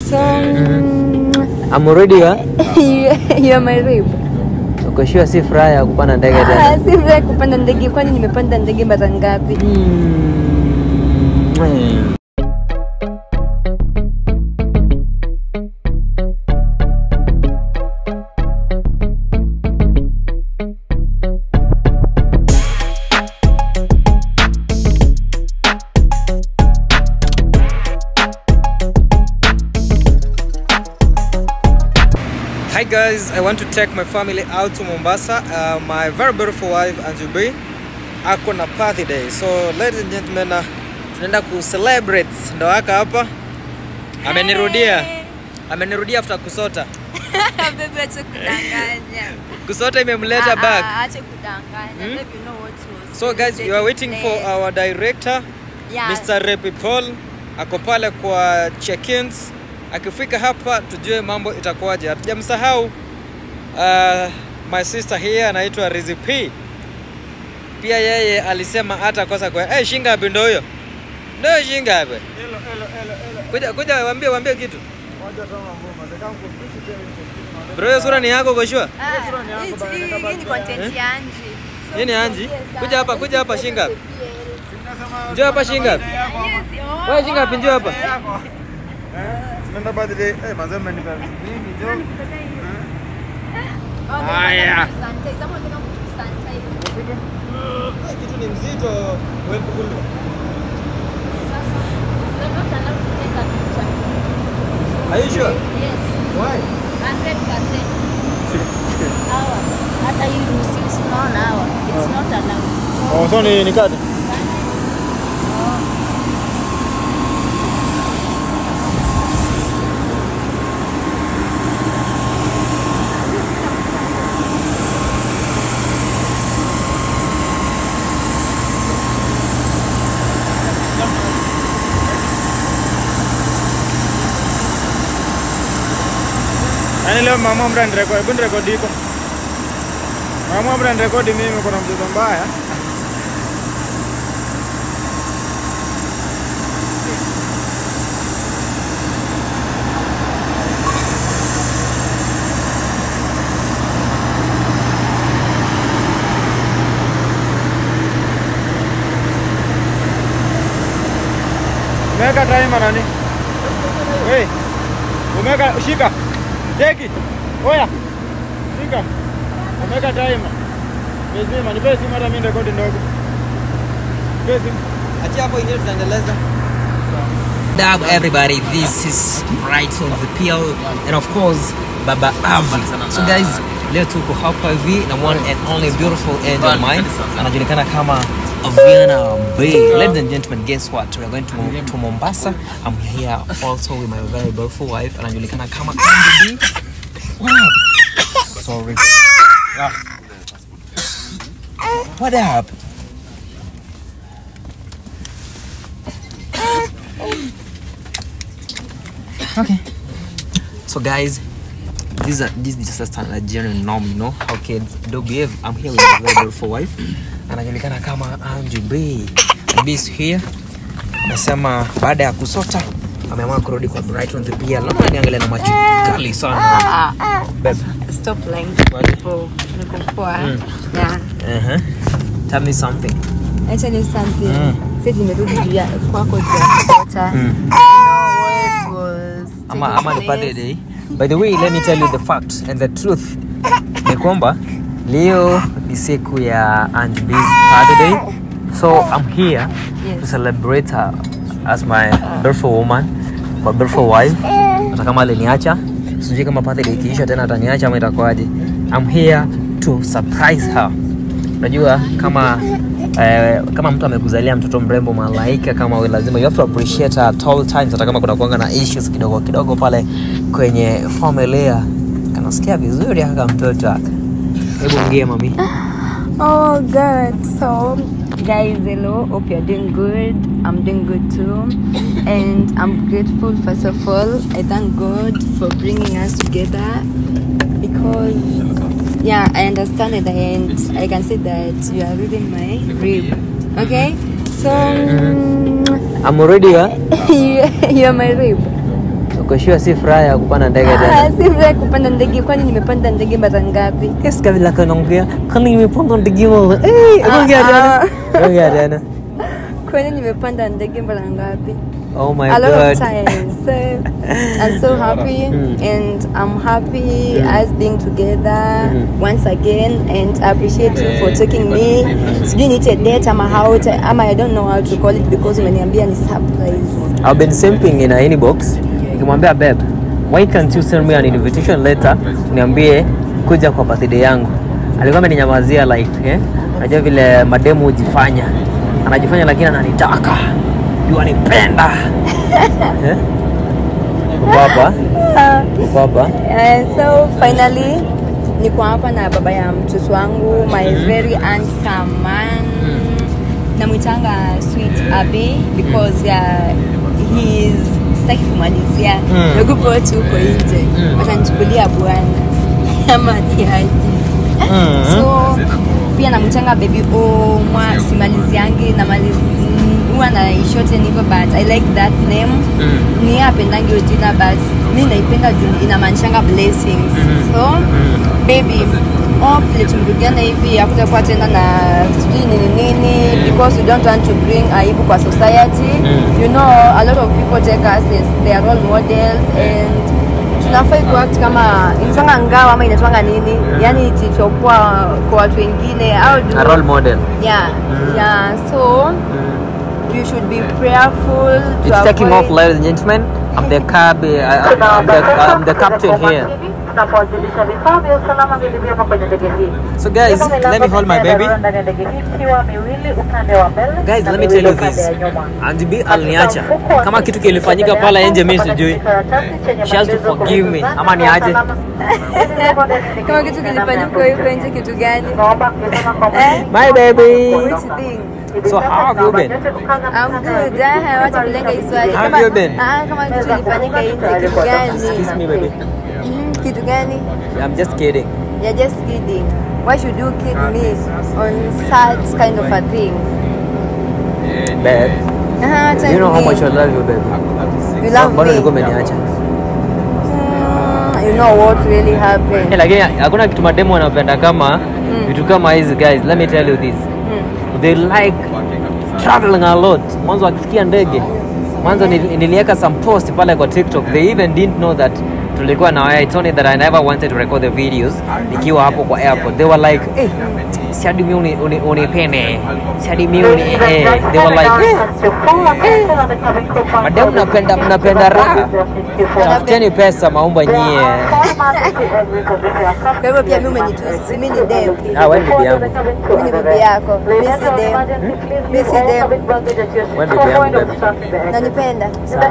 So mm, I'm already huh? you, you're my rib. Uko sure si furaha ya kupanda ndege Ah, tena? si vile kupanda ndege, kwani nimepanda ndege mara ngapi? Mm. Hi guys, I want to take my family out to Mombasa. Uh, my very beautiful wife Anjubi ako na birthday. So ladies and gentlemen, uh, tunaenda ku celebrate ndo waka hapa. Amenirudia. Amenirudia after kusota. Baby, acha kudanganya. Kusota imemleta Ah, back. ah, acha kudanganya. Hmm? Baby, you know what was So guys, you are waiting for place. our director Yeah. Mr. Repi Paul ako pale kwa check-ins. Akifika hapa tujue mambo itakuwaje. Hatujamsahau uh, my sister here anaitwa Rizzy P. Pia yeye alisema hata kosa kwa hey, shingapi ndo huyo? Ndo shingapi? Kuja kuja waambie waambie kitu. Bro, hiyo sura ni yako kwa sure? Ah, hii- hii- hii ni content ya Anji. So, Hii ni Anji? yes, Kuja hapa, ah, kuja hapa, this is shingapi? PL. Njoo hapa shingapi? Yes, oh. Wewe shingapi njoo hapa? Tunaenda birthday. Eh, mazee mmenipa mingi jo. Oh, baby, Haya. nataka kusanitize. Ama unataka kusanitize? Kitu ni mzito. Wewe Sasa, you're not allowed to take a picture. Are you sure? Yes. Why? 100%. Hawa. Hata hii ruhusi unaona hawa. It's not allowed. Oh, so ni nikate. Yaani leo mama mra nirekodi, hebu nirekodi iko. Mama mra nirekodi mimi kuna mchezo mbaya. Umeweka timer nani? Hey. Umeweka shika. Jeki. Oya. Shika. Umeweka timer. Bezima, nipe simu hata mimi rekodi ndogo. Nipe simu. Achia hapo ingine tutaendeleza. Dab everybody, this is right on the PL and of course Baba Avi. So guys, leo tuko hapa hivi na one and only beautiful angel of mine anajulikana kama Aviana Bay. Ladies and gentlemen, guess what? We are going to, to Mombasa. I'm here also with my very beautiful wife anajulikana kama Andy B. Wow. Sorry. What up? Okay. So guys, this is this is just a standard genuine norm, you know how kids do behave. I'm here with my very beautiful wife. Anajulikana kama Angie B. And B is here. Amesema baada ya kusota ameamua kurudi kwa Brighton the PL. Naomba niangalie na macho kali sana. Babe. Stop lying. What? Niko niko poa. Mm. Yeah. Uh-huh. Tell me something. I tell you something. Mm. Sasa nimerudi juu ya kwako juu ya kusota. Mm. You know what was ama, taking ama ni place? birthday. By the way, let me tell you the fact and the truth ni kwamba leo ni siku ya Aunt B's birthday. So I'm here to Yes. celebrate her as my beautiful woman, my beautiful wife. Hata kama aliniacha, sijui kama birthday ikiisha tena ataniacha ama itakuwaje. I'm here to surprise her. Unajua kama eh, kama mtu amekuzalia mtoto mrembo malaika kama wewe, lazima you have to appreciate her at all times, hata kama kuna kuanga na issues kidogo kidogo pale kwenye familia. Kanasikia vizuri aka mtoto aka. Hebu ongea mami. Oh God. So guys, hello. Hope you're doing good. I'm doing good too. And I'm grateful first of all. I thank God for bringing us together because yeah, I understand it and I can see that you are reading my rib. Okay? So I'm already huh? you, you're my rib. uko sure si furaha ya kupanda ndege Ah, tena si vile kupanda ndege kwani nimepanda ndege mara ngapi Yes, kabla kanaongea kani nimepanda ndege moja eh ongea tena Ah. ongea tena kwani nimepanda ndege mara ngapi oh my a lot god of times so i'm so happy Mm. and i'm happy us being together Mhm. once again and i appreciate you for taking me sijui niite date ama how to, ama i don't know how to call it because umeniambia ni surprise I've been simping in a inbox nikimwambia babe why can't you send me an invitation letter niambie kuja kwa birthday yangu alikuwa ameninyamazia like eh najua vile mademu hujifanya anajifanya lakini ananitaka juu anipenda eh? uko hapa uko hapa Uh, so finally niko hapa na baba ya mtoto wangu my very handsome man namwitanga sweet abi because uh, he is sitaki kumalizia Mm. naogopa watu huko nje Mm. watanichukulia bwana ama tiaji Mm. so pia namchanga baby omwa simaliziangi namalizi huwa naishoten hivyo but i like that name Mm. ni yeye apendangi hiyo jina but mi naipenda juu inamaanishanga blessings Mhm. so baby oh, vile tumerudiana hivi hakutakuwa tena na sijui nini nini because we don't want to bring aibu kwa society Mm. you know a lot of people take us as their role models and tunafai kuact kama inatwanga ngao ama inatwanga nini yani tichokuwa kwa watu wengine au a role model yeah Mm. yeah so you should be prayerful to It's taking off, avoid- ladies and gentlemen. I'm the cab. I, I, I'm, the, I'm the captain here. tunapowajulisha vifaa vya usalama vilivyomo kwenye ndege hii. So guys, Hivyo milango let me hold my sita ya baby. dharura ndani ya ndege hii ikiwa miwili upande wa mbele Guys, na let me miwili tell you upande this. ya nyuma. Andy B Katika aliniacha. mfuko wa Kama kiti kitu kilifanyika mbele pale yako nje mimi kuna sijui. kijikaratasi chenye She has to maelezo forgive me. kuhusu Ama zana niaje? za usalama. Zilizomo ndani ya ndege kama hii kitu na namna ya kilifanyika huko kuzitumia. nje kitu gani Tunaomba kusema kwa Eh? My baby. which thing So how have you been? I'm good. Ah, wacha kulenga hii swali. How have Kama- you been? Ah, kama kitu kilifanyika nje kitu Kiss gani? me, baby. Mm, Kitu gani? I'm just kidding. You're just kidding. Why should you kid me on such kind of a thing? Babe, Ah, acha you know how ni- much I love you, baby. You love Mbona ulikuwa me. umeniacha? Mm, You know what really Eh, happened. lakini hakuna kitu mademu wanapenda kama vitu kama hizi guys. Let me tell you this. Mm. They like traveling a lot. Mwanzo akisikia ndege. Mwanzo nili- niliweka some post pale kwa TikTok. They even didn't know that tulikuwa na waya. It's only that I never wanted to record the videos nikiwa hapo kwa airport. They were like, "Eh, si hadi mimi uni, uni, unipende. Si hadi mimi uni eh." They were like, "Eh, madam mnapenda mnapenda raha. Tafuteni pesa maumba nyie." Kwa hivyo pia mimi umenitusi, si mimi ni dem. Ah, wewe bibi yangu. Mimi ni bibi yako. Mimi si dem. Mimi si dem. Wewe bibi yangu, baby. Nanipenda.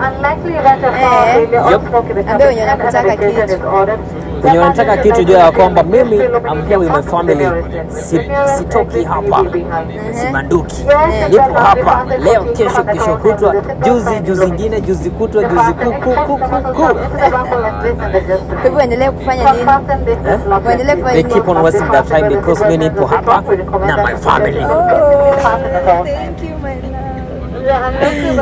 Yup. Ambia wenye wanakutaka kitu. Wenye wanataka kitu jua ya kwamba mimi I'm here with my family. Si, sitoki hapa. Sibanduki. Nipo hapa leo, kesho, kesho kutwa, juzi, juzi ingine, juzi kutwa, juzi kuku, kuku, kuku. Kwa hivyo endelee kufanya nini? Waendelee kufanya They nini? keep on wasting their time because mimi nipo hapa na my family. Oh, thank you, my love.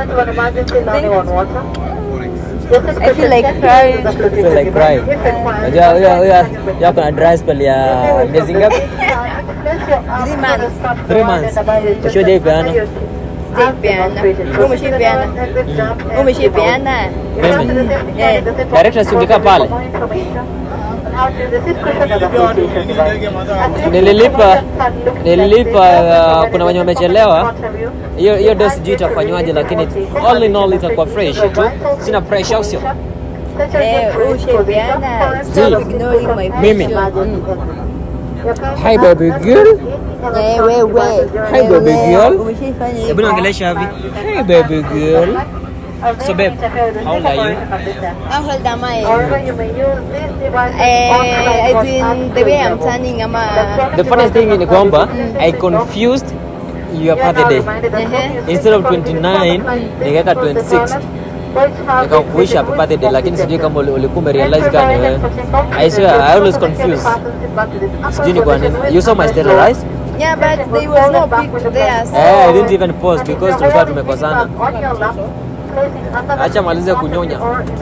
I feel like crying. I feel like crying. Unajua huyo huyo yako na dry spell ya miezi ngapi? Three months. Three months. Ushoje ipeana? Sijaipeana. Wewe umeshaipeana? Wewe umeshaipeana? Mimi? Eh. Director si ungekaa pale? Nililipa nililipa uh, kuna wenye wamechelewa. Hiyo hiyo ndio sijui itafanywaje, lakini all in all itakuwa fresh tu. Sina pressure, au sio? Eh, wewe umeshaipeana. Stop ignoring my Mimi? question. Hi baby girl. Eh, wewe. Hi, baby Wewe, girl. Umeshaifanya Hebu hivyo. niongelesha hivi. Hey baby girl. So babe, how old are you? How old am I? Eh, as in the way I'm turning ama The funniest thing ni kwamba I confused your birthday. Ehe. Instead of 29 nikaweka 26. Nikakuisha happy birthday lakini sijui kama uli- ulikuwa umerealize gani wewe. I swear I always confuse. Sijui ni kwa nini. You saw my status right? Yeah, but there was no pic there. So Eh, I didn't even post because tulikuwa tumekosana. Acha malize kunyonya.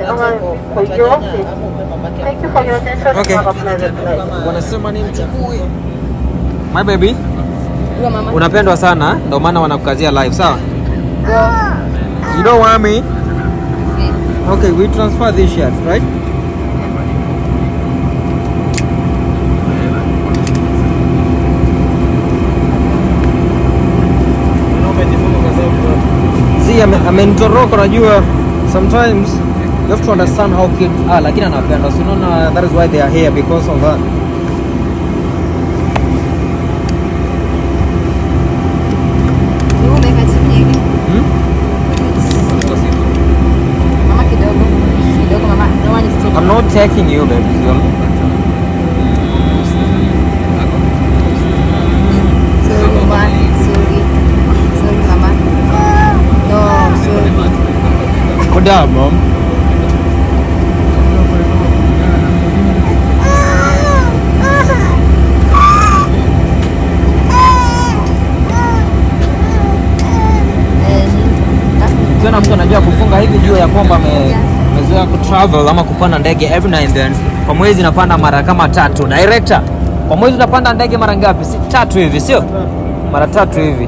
Thank you for your attention. Okay. Have a pleasant night. Wanasema ni mchukue. My baby, Huyo mama. unapendwa sana ndio maana wanakukazia live, sawa? You don't want me? Okay, we transfer these shirts, right? See, ame- amenitoroka unajua sometimes you have to understand how kids are lakini anapenda so unaona that is why they are here because of that Huyo umeweka chini hivi. hmm? Mama kidogo. Kidogo mama. No one is taking. I'm not taking you baby girl. Sorry, mama. Sorry. Sorry, mama. No, sorry. Put down mom Ukiona mtu anajua kufunga hivi juu ya kwamba ame- amezoea kutravel ama kupanda ndege every now and then. Kwa mwezi napanda mara kama tatu. Director, kwa mwezi unapanda ndege mara ngapi? Si tatu hivi, sio? Mara tatu hivi.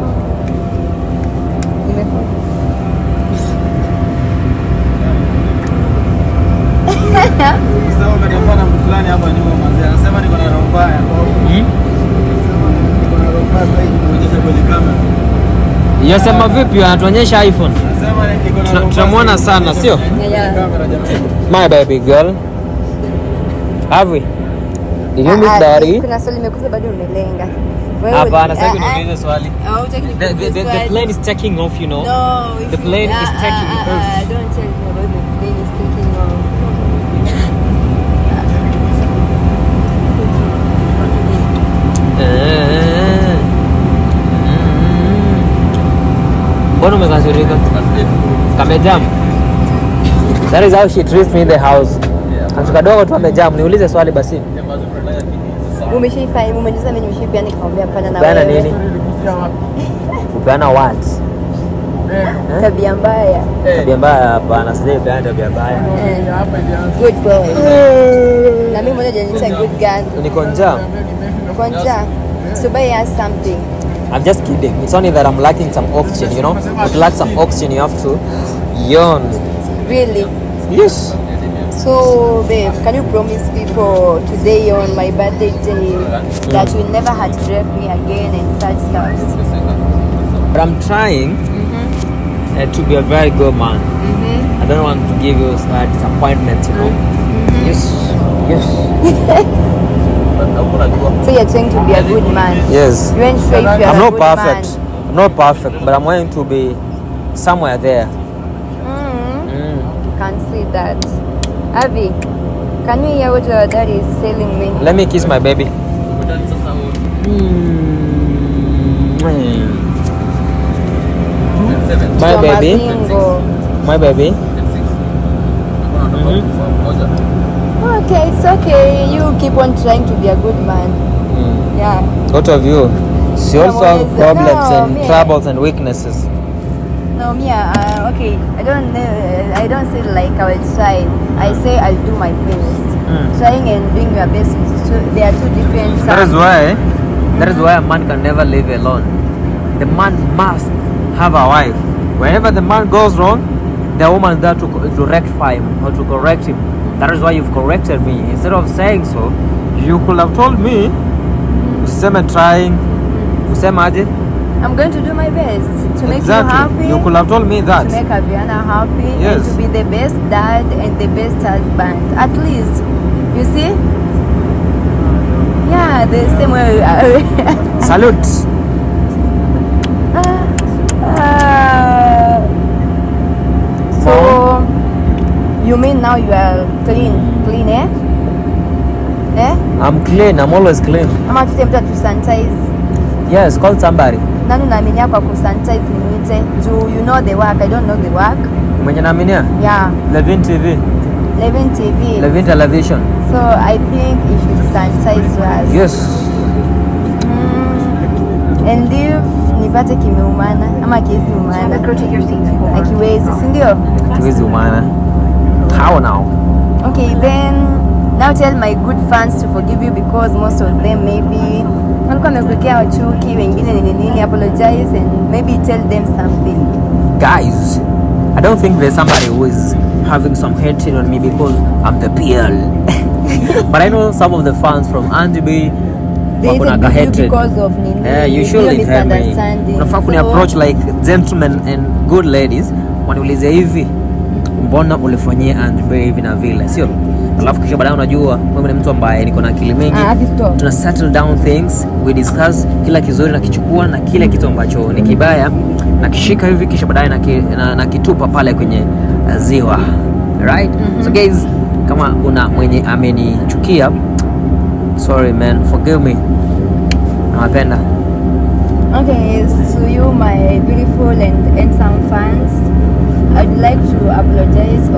Sasa umetembea na mtu fulani hapa nyuma mzee. Anasema niko na roho mbaya. Hmm? Niko na roho mbaya sasa hivi kuonyesha kwenye kamera. Yasema vipi? Anatuonyesha iPhone. Anasema niko na Tuna- roho mbaya tunamwona sasa sana, hivi sio? kwenye Yeah. kamera jamani. My baby girl. Have we? Did you miss Ah, ah, daddy? Kuna swali imekuza bado umelenga. Wewe Hapana, uli- sasa ah, ah. niulize swali. Ah, hutaki The, the, nikuulize the, the swali. plane is taking off, you know. No, if The you- plane is ah, taking ah, ah, off. ah, Don't tell me about the plane is taking off. Eh. Mm. Mbona umekasirika? Kamejam. That is how she treats me in the house. Mtu kadogo tu amejam. Niulize swali basi. Umeshaifanya, umeniuliza mimi nimeshaifanya nikamwambia hapana na Kupeana wewe. nini? Kupeana what? Tabia mbaya. Tabia mbaya hapana, sijaipeana tabia mbaya. Eh, Good boy. Na mimi mmoja janiita good girl. Niko njaa. Kwa njaa. So buy us something. I'm just kidding. It's only that I'm lacking some oxygen, you know? If you lack some oxygen, you have to yawn. Really? Yes. So, babe, can you promise people today on my birthday day that you'll never heartbreak me again and such stuff? But I'm trying uh, to be a very good man. I don't want to give you uh, disappointment, you know? Yes. Yes. So you're trying to be a good man. Yes. You ain't sure if you're I'm a not good perfect. man. I'm not perfect, but I'm going to be somewhere there. Mm, Mm. can see that. Avi, can you hear what your dad is telling me? Let me kiss my baby. Mm. My Kwa baby. mabingo. My baby. Okay, it's okay. You keep on trying to be a good man. Mm. Yeah. What of you? She also have always- problems no, and me- troubles and weaknesses. No, me, uh, okay. I don't know. I don't say like I will try. I say I'll do my best. Mm. Trying and doing your best is two. They are two different. That is sounds. why that is why a man can never live alone. The man must have a wife. Whenever the man goes wrong, the woman is there to, to rectify him or to correct him. That is why you've corrected me. Instead of saying so, you could have told me useme trying useme aje I'm going to do my best to make exactly. you happy. You could have told me to that. make Aviana happy Yes. and to be the best dad and the best husband. At least, you see? Yeah, the same way. Salute. Uh, so, you mean now you are clean, clean, eh? Eh? I'm clean. I'm always clean. Ama tute mtu atusanitize. Yes, call somebody. Nani unaaminia kwa kusanitize nimuite? Juu you know the work, I don't know the work. Mwenye naaminia Yeah, Levin TV, Levin TV. Levin Television. So I think you should sanitize us. Yes. Mm, and if nipate kimeumana ama kiwezi umana akiwezi sindio Tuwezi umana. How now? okay then now tell my good fans to forgive you because most of them maybe walikuwa wamekuwekea chuki wengine nini nini apologize and maybe tell them something Guys, I don't think there's somebody who is having some hatred on me because I'm the PL. but I know some of the fans from Andy B There is wako a na ka big hatred. because of nini Yeah, you hiyo surely tell me. misunderstanding. Unafaa kuni So, approach like gentlemen and good ladies. Waniulize hivi, mbona ulifanyia Andy B hivi na vile, sio? Alafu kisha baadaye unajua mimi ni mtu ambaye niko na akili mingi. Ah, stop. Tuna settle down things, we discuss kila kizuri na kichukua na kile kitu ambacho ni kibaya na kishika hivi kisha baadaye na, ki, na, na kitupa pale kwenye uh, ziwa. Right? So guys, kama kuna mwenye amenichukia sorry man, forgive me. Nawapenda. Okay, to you, my beautiful and handsome fans, I'd like to apologize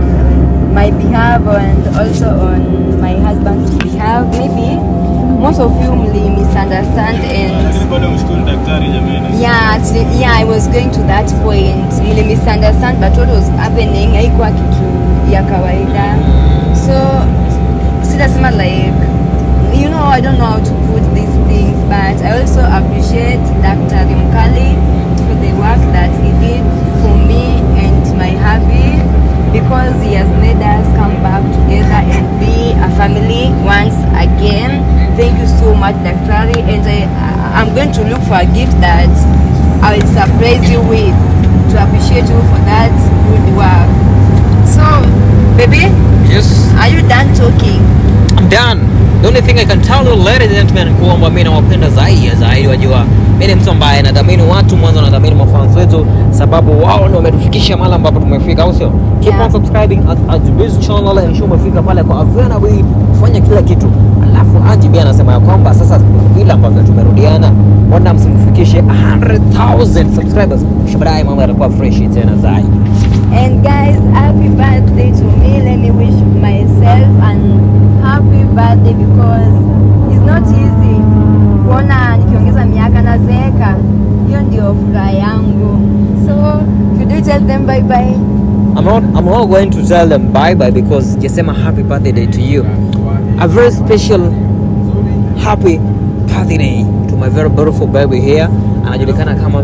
on my behalf and also on my husband's behalf. Maybe most of you may misunderstand and Lakini bado mshukuru daktari jamani. yeah, actually, yeah, I was going to that point. Really misunderstand, but what was happening haikuwa kitu ya kawaida. So sitasema like you know I don't know how to put these things, but I also appreciate Dr. Mkali for the work that he did for me and my hubby because he has made us come back together and be a family once again. Thank you so much, Dr. And I, I'm going to look for a gift that I will surprise you with to appreciate you for that good work. So, baby, Yes. are you done talking? I'm done. The only thing I can tell you ladies and gentlemen kwamba mimi nawapenda zaidi ya zaidi wajua. Mimi ni mtu ambaye nadhamini watu mwanzo nadhamini mafans wetu sababu wao ndio wametufikisha mahali ambapo tumefika au sio? Keep Yeah. on subscribing at Ajibiz channel and show umefika pale kwa Avena Way kufanya kila kitu. Alafu Ajibi anasema ya kwamba sasa vile ambavyo tumerudiana mbona msimfikishe 100,000 subscribers. Kisha baadaye mambo yatakuwa fresh tena zaidi. And guys, happy birthday to me. Let me wish myself an happy birthday because it's not easy kuona nikiongeza miaka nazeeka. Hiyo ndio furaha yangu. So, could you tell them bye bye? I'm not I'm not going to tell them bye bye because jasema happy birthday day to you. A very special happy birthday day to my very beautiful baby here. Anajulikana kama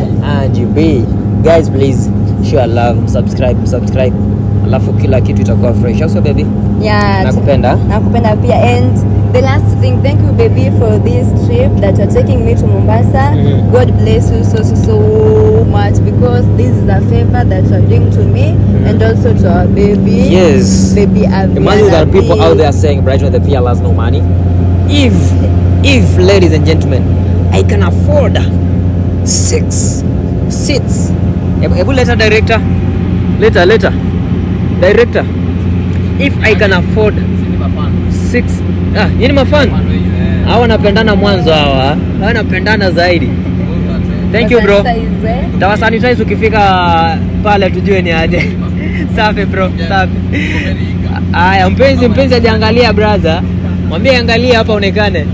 RGB. Guys please share love, subscribe, subscribe. Alafu kila kitu itakuwa fresh. Also baby, Yeah. nakupenda. nakupenda pia and the last thing thank you baby for this trip that you're taking me to mombasa Mhm. god bless you so so so much because this is a favor that you're doing to me and also to our baby Yes. baby Aviana Imagine there are people B. out there saying Brighton the PL has no money. If, if, ladies and gentlemen, I can afford six seats. Hebu hebu leta director. Later, later. Director. If I can afford six ah, yini mafan hawa wanapendana mwanzo hawa hawa wanapendana zaidi. Thank you bro. Sasa hizi, eh? Tawasanitize ukifika pale tujue ni aje. Safi bro, safi. Aya, mpenzi mpenzi ajiangalia brother. Mwambie angalia hapa onekane.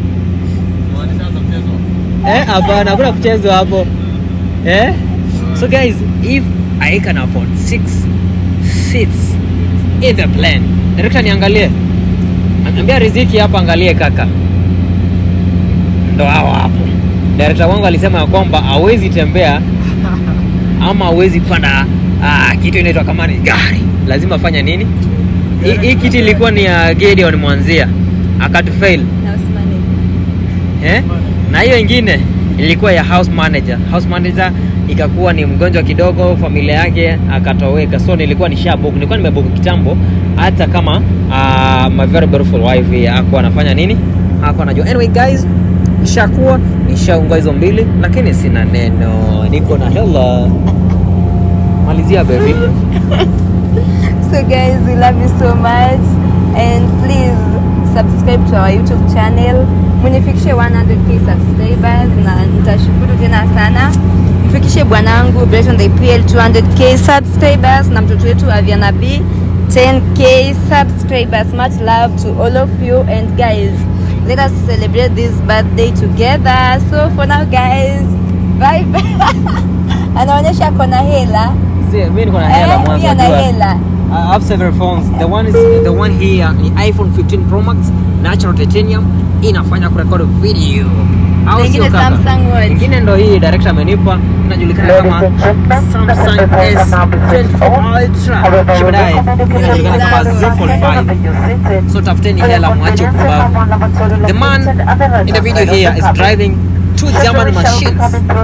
Eh, hapana, hakuna kuchezwa hapo. Eh? So guys, if I can afford six seats in the plane. Director niangalie. Ambia Riziki hapa angalie kaka. Ndo hao hapo. Director wangu alisema ya kwamba hawezi tembea ama hawezi panda ah, kitu inaitwa kama ni gari, lazima afanya nini? Hii- Hii kiti ilikuwa ni ya Gideon Mwanzia akatufail Na usimame. eh? na hiyo ingine ilikuwa ya house manager. House manager ikakuwa ni mgonjwa kidogo, familia yake akatoweka, so nilikuwa nishabook, nilikuwa nimebook kitambo, hata kama uh, my very beautiful wife hakuwa anafanya nini, hakuwa anajua. Anyway guys, nishakuwa nishaunga hizo mbili, lakini sina neno, niko na hela. Malizia baby. So guys, we love you so much and please subscribe to our YouTube channel. Munifikishe 100k subscribers na nitashukuru tena sana. Mfikishe bwanangu Brighton the PL 200k subscribers na mtoto wetu Aviana B 10k subscribers. Much love to all of you and guys, let us celebrate this birthday together. So for now guys, bye anaonyesha ako na hela See, mimi niko na hela Eh, mwanzo. pia na unajua. hela I have several phones. The one is the one here ni iPhone 15 Pro Max natural titanium inafanya kurekodi video. Au Nyingine sio kaka? Samsung Watch. Nyingine ndo hii director amenipa inajulikana kama Samsung S24 Ultra. Kisha baadaye inajulikana kama Z Fold 5. So tafuteni hela mwache upumbavu. The man in the video here is driving two German machines.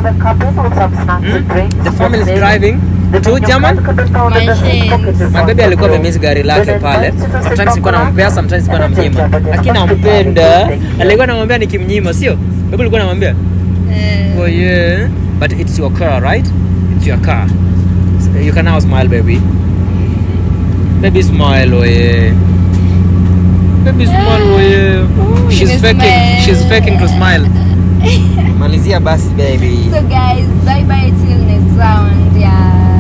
Hmm? The family is driving two German Machines. My baby alikuwa amemiss gari lake pale. Sometimes nilikuwa nampea, sometimes nilikuwa namnyima. Lakini nampenda. Alikuwa namwambia nikimnyima, sio? Baby alikuwa namwambia, Eh, "Oh yeah, but it's your car, right? It's your car." So you can now smile, baby. Baby smile, oh yeah. Baby smile, oh yeah. Ooh, She's nimesmile. faking, she's faking to smile. Malizia basi, baby. so guys bye bye till next round yeah